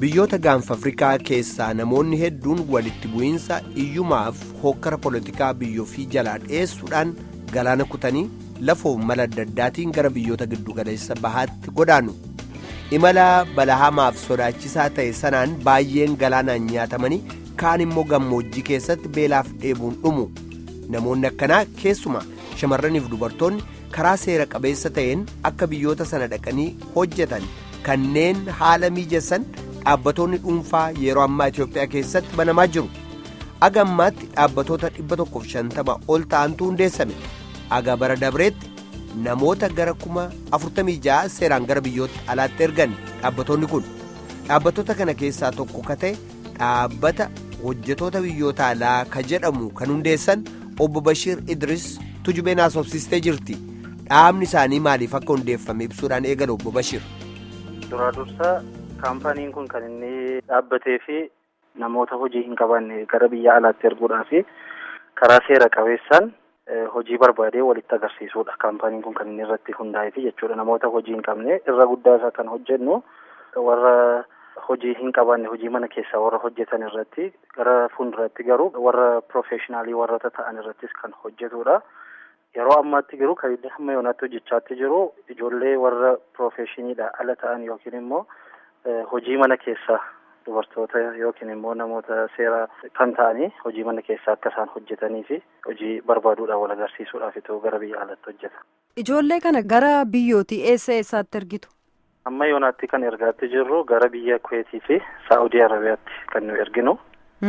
biyyoota gaanfa afrikaa keessaa namoonni hedduun walitti bu'iinsa iyyumaaf hokkara poolitikaa biyyooffii jalaa dhiyeessuudhaan galaana kutanii lafoo mala adda addaatiin gara biyyoota giddugaleessa bahaatti godaanu imala balahamaaf sodaachisaa ta'e sanaan baay'een galaanaan nyaatamanii kaan immoo gammoojjii keessatti beelaaf dheebuun dhumu namoonni akkanaa keessumaa shamarraniif dubartoonni karaa seera qabeessa ta'een akka biyyoota sana dhaqanii hojjetan kanneen haala mijessan dhaabbatoonni dhuunfaa yeroo ammaa Itoophiyaa keessatti banamaa jiru aga ammaatti dhaabbatoota 150 ol ta'antu hundeessame aga bara dabreetti namoota gara kuma 46 seeraan gara biyyoota alaatti ergan dhaabbatoonni kun dhaabbatoota kana keessaa tokko ka ta'e dhaabbata hojjetoota biyyoota alaa ka jedhamu kan hundeessan obbo Bashiir Idris tujubeen haasofsiistee jirti dhaabni isaanii maaliif akka hundeeffame ibsuudhaan eegale obbo Bashiir. Duraa dursaa kaampaniin kun kan inni dhaabbatee fi namoota hojii hin qabanne gara biyya alaatti erguudhaaf karaa seera qabeessaan hojii barbaadee walitti agarsiisuudha. Kaampaniin kun kan inni irratti hundaa'eefi jechuudha. Namoota hojii hin qabne irra guddaa isaa kan hojjennu warra hojii hin qabanne hojii mana keessaa warra hojjetan irratti gara fuulduraatti garuu warra piroofeeshinaalii warroota ta'an irrattis kan hojjetudha. Yeroo ammaatti garuu kan inni hamma yoonaatti hojjechaatti jiru ijoollee warra piroofeeshiniidha ala ta'an yookiin immoo hojii mana keessaa dubartoota yookiin immoo namoota seera kan ta'anii hojii mana keessaa akka isaan hojjetanii fi hojii barbaaduudhaan wal agarsiisuudhaaf itoo gara biyya alaatti hojjeta. Ijoollee kana gara biyyootii eessa eessaatti ergitu? Amma yoonaatti kan ergaatti jirru gara biyya Kuweetii fi Saa'udii Arabiyaatti kan nu erginu.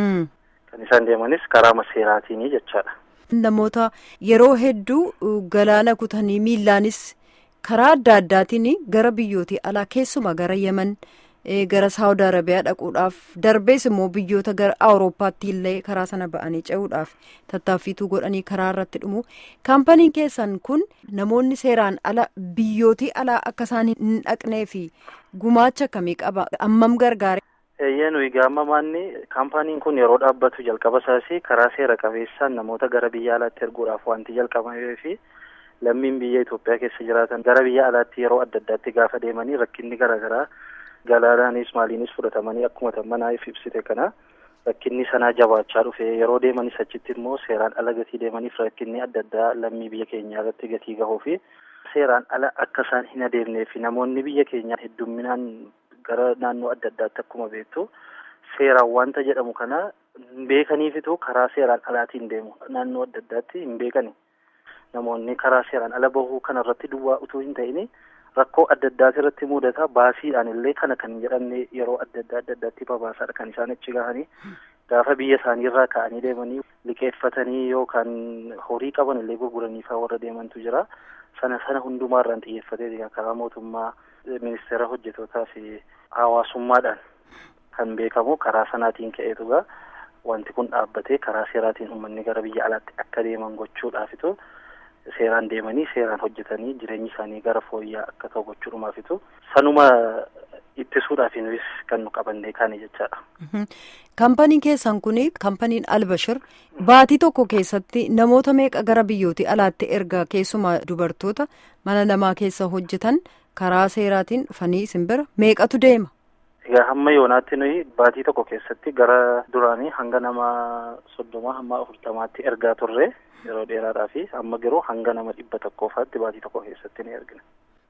Kan isaan deemanis karaa seeraatiini jechaadha. Namoota yeroo hedduu galaana kutanii miillaanis karaa adda addaatiin gara biyyootii alaa keessumaa gara Yemen gara Saawud Arabiyaa dhaquudhaaf darbees immoo biyyoota gara Awurooppaatti illee karaa sana ba'anii ce'uudhaaf tattaaffiituu godhanii karaa irratti dhumu. Kaampaniin keessan kun namoonni seeraan ala biyyootii alaa akka isaan hin dhaqnee fi gumaacha akkamii qaba? Ammam gargaare? Eeyyee nuyi gaamamaanni kaampaniin kun yeroo dhaabbatu jalqaba isaas karaa seera qabeessaan namoota gara biyya alaatti erguudhaaf wanti jalqabamee fi lammiin biyya Itoophiyaa keessa jiraatan gara biyya alaatti yeroo adda addaatti gaafa deemanii rakkinni garaagaraa galaanaanis maaliinis fudhatamanii akkuma manaaf ibsite kana rakkinni sanaa jabaachaa dhufe yeroo deemanis achitti immoo seeraan ala gatii deemaniif rakkinni adda addaa lammii biyya keenyaa irratti gatii gahuu fi seeraan ala akka isaan hin adeemnee fi namoonni biyya keenyaa heddumminaan gara naannoo adda addaatti akkuma beektu seeraan wanta jedhamu kana hin beekaniifitu karaa seeraan alaatiin deemu naannoo adda addaatti hin beekani namoonni karaa seeraan ala bahuu kanarratti duwwaa utuu hin ta'ini rakkoo adda addaati irratti mudata baasiidhaan illee kana kan jedhamne yeroo adda addaa adda addaatti babaasaadha kan isaan achi gahanii gaafa biyya isaanii irraa ka'anii deemanii liqeeffatanii yookaan horii qaban illee gurguranii fa'aa warra deemantu jira sana sana hundumaarraan xiyyeeffatee karaa mootummaa ministeera hojjetootaa fi hawaasummaadhaan kan beekamu karaa sanaatiin ka'eetugaa wanti kun dhaabbatee karaa seeraatiin uummanni gara biyya alaatti akka deeman gochuudhaafitu seeraan deemanii seeraan hojjetanii jireenyi isaanii gara fooyyaa akka ta'u gochuudhumaafitu sanuma ittisuudhaafiinis kan nu qabannee kaane jechaadha. Kaampaniin keessan kun kaampaniin Albashir baatii tokko keessatti namoota meeqa gara biyyootii alaatti erga keessumaa dubartoota mana namaa keessa hojjetan karaa seeraatiin dhufanii isin bira meeqatu deema? Egaa hamma yoonaatti nuyi baatii tokko keessatti gara duraanii hanga nama soddoma hamma afurtamaatti ergaa turre. yeroo dheeraadhaa fi amma garuu hanga nama dhibba tokkoofaatti baatii tokko keessatti ni ergina.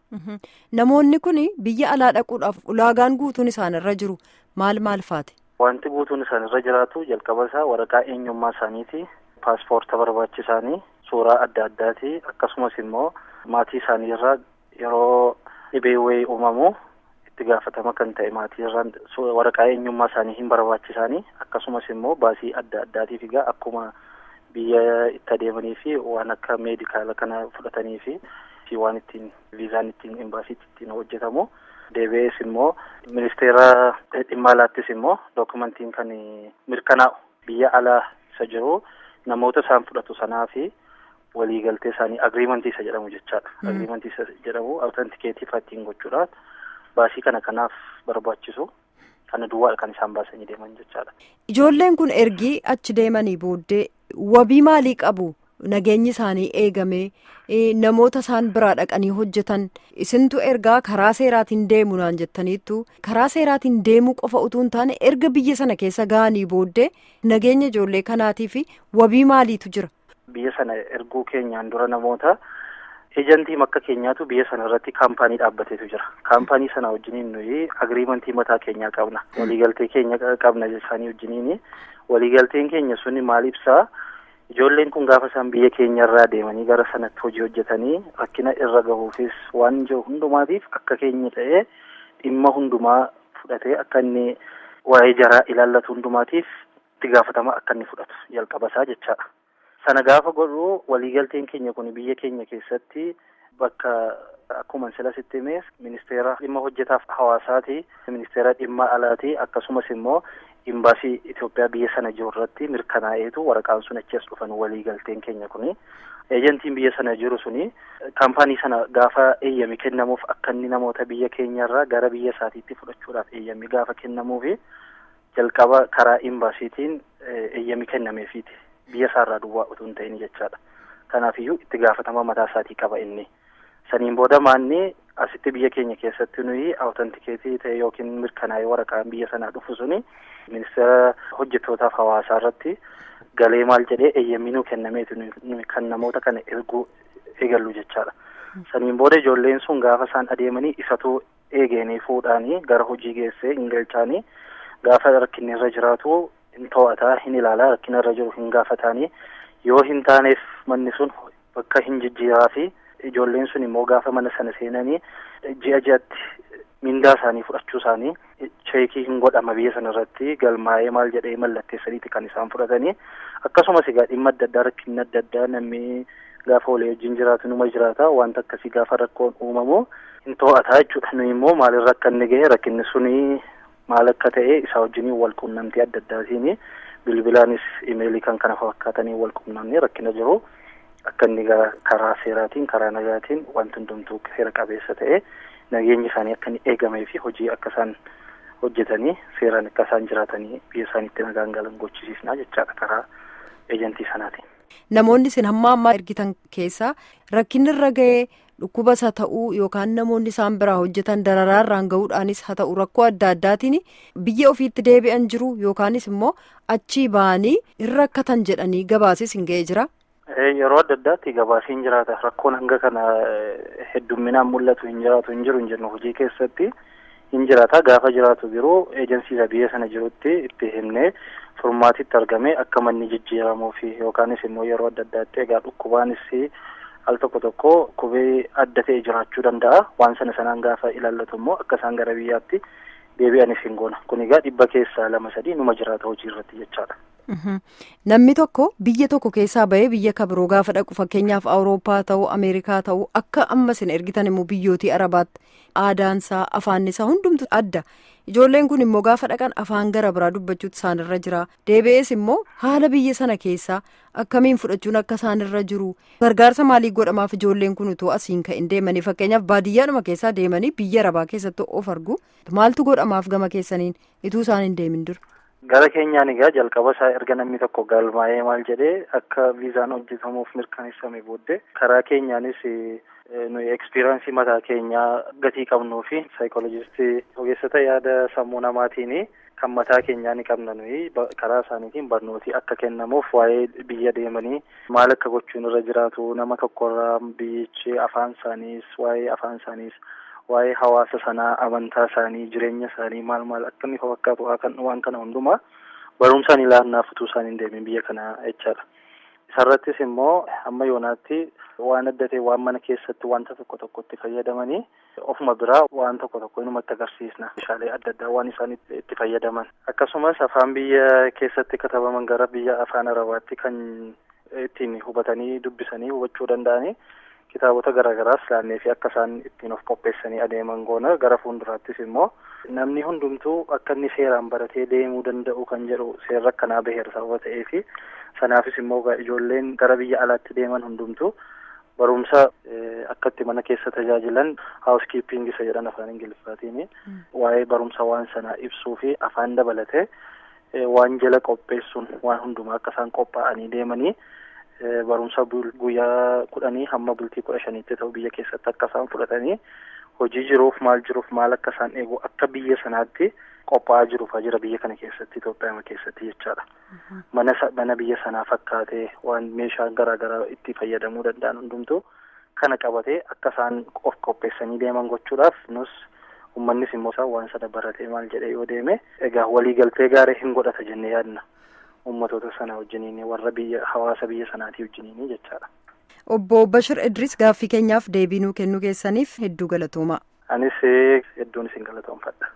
Namoonni kun biyya alaa dhaquudhaaf ulaagaan guutuun isaan irra jiru maal maal faati? Wanti guutuun isaan irra jiraatu jalqaba isaa waraqaa eenyummaa isaaniiti paaspoorta barbaachisaanii suuraa adda addaati akkasumas immoo maatii isaanii irraa yeroo dhibee wayii uumamu itti gaafatama kan ta'e maatii irraa waraqaa eenyummaa isaanii hin barbaachisaanii akkasumas immoo baasii adda addaatiif egaa akkuma. biyya itti adeemanii fi waan akka meedikaala kana fudhatanii fi waan ittiin viizaan ittiin imbaasiitti ittiin hojjetamu deebi'ees immoo ministeera dhimma alaattis immoo dookumentiin kan mirkanaa'u biyya alaa isa jiru namoota isaan fudhatu sanaa fi waliigaltee isaanii agriimantii isa jedhamu jechaadha. agriimantii isa jedhamu awutantikeetii ittiin gochuudhaaf baasii kana kanaaf barbaachisu. kana duwwaadha kan isaan baasanii deeman jechaadha. Ijoolleen kun ergii achi deemanii booddee wabii maalii qabu nageenyi isaanii eegame namoota isaan biraa dhaqanii hojjetan isintu ergaa karaa seeraatiin deemu naan jettaniittu karaa seeraatiin deemuu qofa utuu hin taane erga biyya sana keessa ga'anii booddee nageenya ijoollee kanaatii fi wabii maaliitu jira. Biyya sana erguu keenyaan dura namoota ejantii makka keenyaatu biyya sana irratti kaampaanii dhaabbateetu jira. Kaampaanii sana wajjiniin nuyi agiriimantii mataa keenyaa qabna. Waliigaltee keenya qabna isaanii wajjiniin waliigalteen keenya suni maal ibsaa? Ijoolleen kun gaafa isaan biyya keenya irraa deemanii gara sanatti hojii hojjetanii rakkina irra gahuufis waan jiru hundumaatiif akka keenya ta'ee dhimma hundumaa fudhatee akka inni waa'ee jaraa ilaallatu hundumaatiif itti gaafatama akka inni fudhatu jalqabasaa jechaadha. Sana gaafa godhu waliigalteen keenya kun biyya keenya keessatti bakka akkuma sila sitti himees ministeera dhimma hojjetaaf hawaasaati, ministeera dhimma alaati akkasumas immoo imbaasii Itoophiyaa biyya sana jiru irratti mirkanaa'eetu waraqaan sun achi as dhufan waliigalteen keenya kuni. Eejantiin biyya sana jiru suni kaampaanii sana gaafa eeyyami kennamuuf akka inni namoota biyya keenyarraa gara biyya isaatiitti fudhachuudhaaf eeyyami gaafa kennamuufi jalqaba karaa imbaasiitiin eeyyami kennameefiiti. Biyya isaarraa duwwaa utuu hin ta'in jechaadha. Kanaafiyyuu itti gaafatama mataa isaatii qaba inni. Saniin booda maanni asitti biyya keenya keessatti nuyi awutantikeetii ta'e yookiin mirkanaa'ee waraqaan biyya sanaa dhufu suni ministeera hojjettootaaf hawaasaa irratti galee maal jedhee eeyyamii nuu kennameetu kan namoota kana erguu eegallu jechaadha. Saniin booda ijoolleen sun gaafa isaan adeemanii isatu eegeenii fuudhaanii gara hojii geessee hin galchaanii gaafa rakkinni irra jiraatu hin to'ataa hin ilaalaa rakkina irra jiru hin gaafataanii yoo hin taaneef manni sun bakka hin jijjiiraa fi ijoolleen sun immoo gaafa mana sana seenanii ji'a ji'atti mindaa isaanii fudhachuu isaanii cheekii hin godhama biyya sana irratti galmaa'ee maal jedhee mallatteessaniiti kan isaan fudhatanii akkasumas egaa dhimma adda addaa rakkinni adda addaa namni gaafa walii wajjin jiraatu numa jiraata wanta akkasii gaafa rakkoon uumamu hin to'ataa jechuudha nuyi immoo maalirra akka inni gahe rakkinni suni maal akka ta'e isaa wajjiniin wal quunnamtii adda addaatiin bilbilaanis imeelii kan kana fakkaatanii wal quunnamnee rakkina jiru. Akka inni karaa seeraatiin karaa nagaatiin wanti hundumtuu seera qabeessa ta'e nageenyi isaanii akka inni eegamee fi hojii akka isaan hojjetanii seeraan akka isaan jiraatanii biyya isaaniitti nagaan galan gochisiisnaa jechaadha karaa eejantii sanaatiin. Namoonni isin hamma ammaa ergitan keessaa rakkinni irra ga'ee dhukkubas haa ta'uu yookaan namoonni isaan biraa hojjetan dararaarraan gahuudhaanis haa ta'u rakkoo adda addaatiin biyya ofiitti deebi'an jiru yookaanis immoo achii ba'anii hin rakkatan jedhanii gabaasis hin ga'ee jira. Yeroo adda addaatti gabaasiin jiraata. Rakkoon hanga kana heddumminaan mul'atu hin jiraatu hin jiru hin jennu hojii keessatti hin jiraata. Gaafa jiraatu garuu eejansiisa biyya sana jirutti itti himnee furmaatitti argame akka manni jijjiiramuu fi yookaanis immoo yeroo adda addaatti egaa dhukkubaanis al tokko tokko dhukkubii adda ta'e jiraachuu danda'a. Waan sana sanaan gaafa ilaallatu immoo akka isaan gara biyyaatti deebi'anis hin goona. Kun egaa dhibba keessaa lama sadii numa jiraata hojii irratti jechaadha. Namni tokko biyya tokko keessaa bahee biyya kabiroo gaafa dhaqu fakkeenyaaf awurooppaa ta'uu ameerikaa ta'uu akka amma isin ergitan immoo biyyootii arabaatti aadaansaa afaannisaa hundumtu adda ijoolleen kun immoo gaafa dhaqan afaan gara biraa dubbachuutu isaanirra jira deebi'ees immoo haala biyya sana keessaa akkamiin fudhachuun akka isaanirra jiru gargaarsa maalii godhamaaf ijoolleen kun utuu asiin ka'in deemanii fakkeenyaaf baadiyyaadhuma keessaa deemanii biyya arabaa keessatti of argu maaltu godhamaaf gama keessaniin ituu isaan hin deemin dura. Gara keenyaan egaa jalqaba isaa erga namni tokko galmaa'ee maal jedhee akka viizaan hojjetamuuf mirkaneessame booddee karaa keenyaanis nuyi ekspiraansii mataa keenyaa gatii qabnuu fi saayikoolojistii ogeessota yaada sammuu namaatiin kan mataa keenyaa ni qabna nuyi karaa isaaniitiin barnootii akka kennamuuf waa'ee biyya deemanii maal akka gochuun irra jiraatu nama tokkorraa biyyichi afaan isaaniis waa'ee afaan isaaniis waa'ee hawaasa sanaa amantaa isaanii jireenya isaanii maal maal akka inni fakkaatu waan kana hundumaa barumsaan ilaannaaf utuu isaan hin deemin biyya kana jechaadha. Isarrattis immoo amma yoonaatti waan adda ta'e waan mana keessatti wanta tokko tokko itti fayyadamanii ofuma biraa waan tokko tokko inumatti agarsiisna. Meeshaalee adda addaa waan isaan itti fayyadaman. Akkasumas afaan biyya keessatti katabaman gara biyya afaan arabaatti kan ittiin hubatanii dubbisanii hubachuu danda'anii kitaabota garaagaraas laannee fi akka isaan ittiin of qopheessanii adeeman goona gara fuulduraattis immoo namni hundumtuu akka inni seeraan baratee deemuu danda'u kan jedhu seerri akkanaa baheera sababa ta'eefi sanaafis immoo ijoolleen gara biyya alaatti deeman hundumtuu barumsa akka itti mana keessa tajaajilan housekeeping isa jedhan afaan ingiliffaatiin waa'ee barumsa waan sanaa ibsuu fi afaan dabalatee waan jala qopheessuun waan hundumaa akka isaan qophaa'anii deemanii barumsa guyyaa kudhanii hamma bultii kudha shaniitti ta'u biyya keessatti akka isaan fudhatanii hojii jiruuf maal jiruuf maal akka isaan eegu akka biyya sanaatti qophaa'aa jiruuf jira biyya kana keessatti Itoophiyaa keessatti jechaadha. Mana mana biyya sanaa fakkaatee waan meeshaa garaa garaa itti fayyadamuu danda'an hundumtuu kana qabatee akka isaan of qopheessanii deeman gochuudhaaf nus uummannis immoo isaan waan sana baratee maal jedhee yoo deeme egaa waliigaltee gaarii hin godhata jennee yaadna. ummatoota sana wajjiniin warra biyya hawaasa biyya sanaatii wajjiniin jechaadha. Obbo Bashir Idris gaaffii keenyaaf deebii nuu kennuu keessaniif hedduu galatoomaa. Anis hedduun isin galatoomfadha.